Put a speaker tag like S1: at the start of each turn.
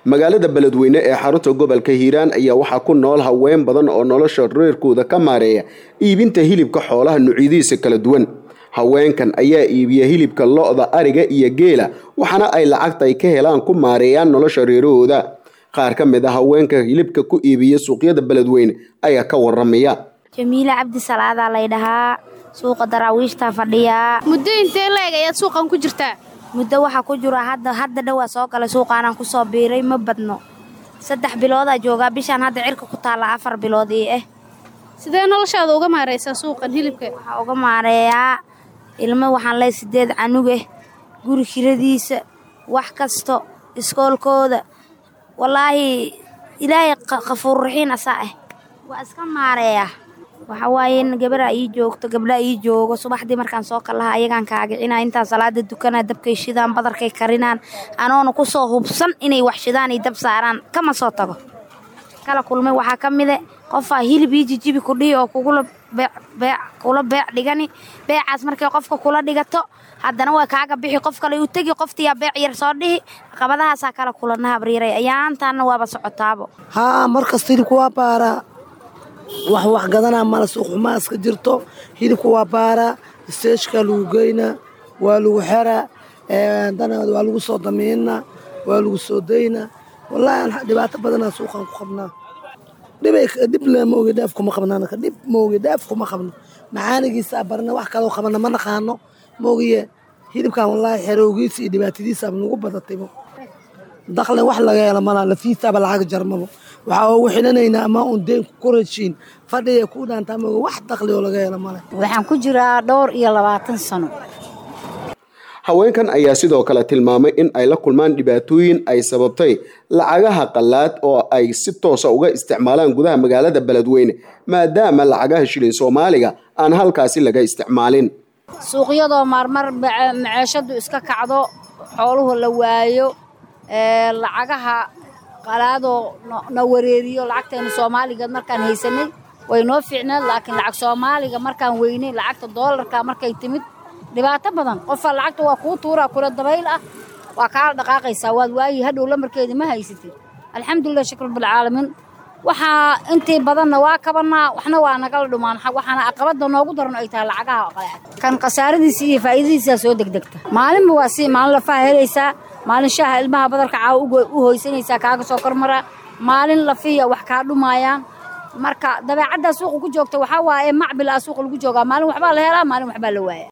S1: magaalada beledweyne ee xarunta gobolka hiiraan ayaa waxaa ku nool haween badan oo nolosha reerkooda ka maareeya iibinta hilibka xoolaha nuucyadiisa kala duwan haweenkan ayaa iibiya hilibka lo-da ariga iyo geela waxaana ay lacagta ay ka helaan ku maareeyaan nolosha reerahooda qaar ka mid a haweenka hilibka ku iibiya suuqyada beledweyne ayaa ka waramaya
S2: jamiile cabdi salaadaa lay dhahaa suuqa daraawiishtaa fadhiyaa
S3: muddo intee la-eg ayaad suuqan ku jirtaa
S2: muddo waxaa ku jira hadda hadda dhowaa soo galay suuqaanaan kusoo biiray ma badno saddex biloodaa joogaa bishaan hadda cirka ku taalla afar bilood ii ah
S3: sidee noloshaada uga maaraysaa suuqan hilibka
S2: waxaa uga maareeyaa ilmo waxaan leey sideed canugeh guri kiradiisa wax kasto iskoolkooda wallaahi ilaahay kafuurraxiin asaa ah waa iska maareeyaa waxaa waaye in gabaraa ii joogto gabdhaa ii joogo subaxdii markaan soo kallaha ayagaan kaagicina intaan salaada dukanaa dabkay shidaan badarkay karinaan anoona kusoo hubsan inay wax shidaan iyo dab saaraan kama soo tago kala kulmay waxaa ka mide qofaa hilib ii jijibi kudhihi oo kugula kula beec dhigani beecaas markay qofka kula dhigato haddana waa kaaga bixi qof kale u tegi qoftiyaa beec yar soo dhihi qabadahaasaa kala kulana habriiray ayaantaana waaba socotaabo
S4: haa markasta hilibka waa baaraa wax wax gadanaa mala suuqxumaa iska jirto hilibka waa baaraa isteeshkaa lagu geynaa waa lagu xeraa danaad waa lagu soo damiinaa waa lagu soo daynaa wallaahi dhibaato badanaa suuqaan ku qabnaa dhib le maogi dhaaf kuma qabno anaka dhib maogi dhaaf kuma qabno macaanigiisaa barna wax kaloo qabana ma naqaano maogiye hilibkan wallaahi xerowgiisa iyo dhibaatadiisaaba nagu badataybo daklen wax laga helo malaa lafiisaaba lacag jarmabo waxaa ugu xidhanaynaa ama uun deen ku rashiin fadhiya ku dhaantaa maogi wax dakli oo laga helo male
S5: waxaan ku jiraa dhowr iyo labaatan sano
S1: haweenkan ayaa sidoo kale tilmaamay in ay la kulmaan dhibaatooyin ay sababtay lacagaha qallaad oo ay si toosa uga isticmaalaan gudaha magaalada beledweyne maadaama lacagaha shilin soomaaliga aan halkaasi laga isticmaalin
S5: suuqyadoo marmar maceeshadu iska kacdo xooluhu la waayo lacagaha qalaadoo na wareeriyo lacagteenu soomaaliga markaan haysanay way noo fiicneed laakiin lacag soomaaliga markaan weynay lacagta doolarka markay timid dhibaato badan qofaa lacagta waa kuu tuuraa kula dabayl ah waa kaala dhaqaaqaysaa waad waayi hadhow lamarkeeda ma haysatid alxamdulilah shukr bilcaalamiin waxaa intii badanna waa kabanaa waxna waa nagala dhumaan waxaana aqabada noogu daran ay tahay lacagaha qalaad kan khasaaradiisa iyo faa'iidadiisaa soo degdegta maalinba waa si maalin lafaha helaysaa maalin shaaha ilmaha badarka caawa u hoysanaysaa kaaga soo kormaraa maalin lafiya wax kaa dhumaayaan marka dabeecaddaa suuqa ku joogta waxaa waaye macbil ah suuqa lagu joogaa maalin waxbaa la helaa maalin waxbaa la waaya